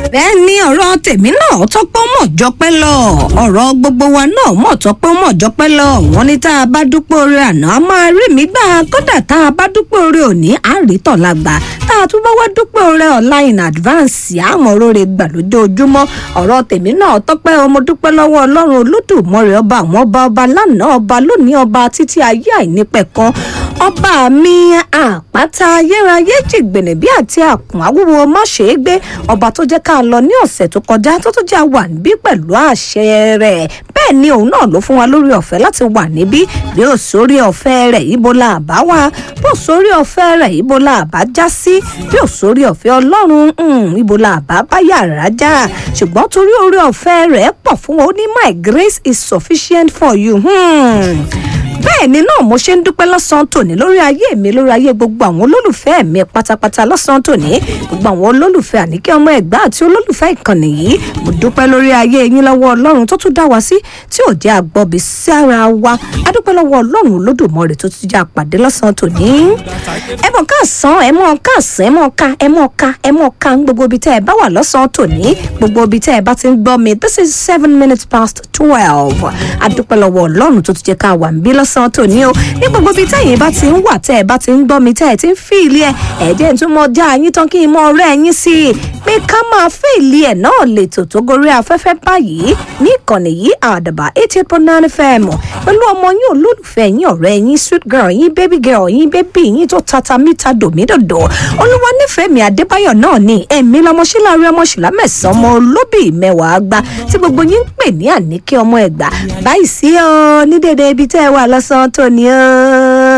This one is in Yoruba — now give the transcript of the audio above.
bẹ́ẹ̀ ni ọ̀rọ̀ tèmi náà tọ́pọ̀ mọ̀ jọpẹ́ lọ ọ̀rọ̀ gbogbo wa náà mọ̀ tọ́pọ̀ mọ̀ jọpẹ́ lọ wọ́n ní tá a bá dúpẹ́ oore àná a máa rí mi gbà kódà tá a bá dúpẹ́ oore òní á rí tọ̀la gbà tá a tún bá wá dúpẹ́ oore ọ̀la in advance àmọ́ oore gbà lójoojúmọ́ ọ̀rọ̀ tèmi náà tọ́pẹ́ ọmọ dúpẹ́ lọ́wọ́ ọlọ́run olódùmarè ọba àwọn ọba ọba lánàá ọba lónìí ọba títí ayé àìnípẹ̀kan ọba mi àpáta ayérayé jìgbìnì bí àti àkùn àwúwo má ṣe é gbé ọba tó jẹ́ ká lọ ní ọ̀sẹ̀ tó kọjá tó tó jẹ́ wà níbí pẹ̀lú àṣẹ rẹ̀ bẹ́ẹ̀ ni òun náà ló fún wa lórí ọ̀fẹ́ láti wà níbí bí ó sórí ọ̀fẹ́ rẹ̀ ibo la bá wà bí ó sórí ọ̀fẹ́ rẹ̀ ibo la bá já sí bí ó sórí ọ̀fẹ́ ọlọ́run um, ibo la bá bá yàrá já ṣùgbọ́n torí orí ọ̀fẹ́ rẹ̀ pọ̀ fún wa ó ní my grace is sufficient for you. Hmm bẹ́ẹ̀ ni náà mo ṣe ń dúpẹ́ lọ́sàn-án tòní lórí ayé mi lórí ayé gbogbo àwọn olólùfẹ́ mi pátápátá lọ́sàn-án tòní gbogbo àwọn olólùfẹ́ àníkẹ́ ọmọ ẹ̀gbá àti olólùfẹ́ ìkànnì yìí mo dúpẹ́ lórí ayé yín lọ́wọ́ ọlọ́run tó tún dá wa sí tí ò jẹ́ àgbọ̀bí sára wa a dúpẹ́ lọ́wọ́ ọlọ́run olódùmarè tó tún jẹ́ àpàdé lọ́sàn-án tòní. ẹ mọ̀ ká sàn ẹ mọ̀ ká sàn ẹ mọ̀ ká ẹ mọ̀ ká ẹ mọ̀ ká ń gbogbo ibi tẹ́ ẹ bá wà lọ́sàn-án tòní gbogbo ibi tẹ́ ẹ bá ti ń gbọ́ mi this is seven minutes past twelve a dúpẹ́ lọ́wọ́ ọlọ́run tó tún jẹ́ ká wà ń bí lọ́sàn-án tòní o ní gbogbo ibi tẹ́yìn bá ti ń wà tẹ́ ẹ bá ti ń gbọ́ mi tẹ́ ẹ ti ń fìlì ẹ ẹ̀jẹ̀ tó mọ já yín tán kí n mọ ọ̀rẹ́ yín sí i pé ká máa fìlì ẹ̀ náà lè tò tó gorí afẹ́fẹ́ báyìí ní ìkànnì yìí àdàbà eighty eight point nine fm pẹ̀lú ọmọ yín olólùfẹ́ yín ọ̀rẹ́ yín sweet girl yín baby girl yín baby yín tó tata mítà dòmídòdò olúwa nífẹ̀ẹ́ mi adébáyọ̀ náà ni èmi lọmọṣíláàrí ọmọṣìlá mẹ́sàn-án ọmọ olóbì mẹ́wàá gbá tí gbogbo yín ń pè ní àníkẹ́ ọmọ ẹ̀gbá báyìí sí ọ ní dédé ibi tẹ́ ẹ wà lọ́sàn-án tó ní ọ́.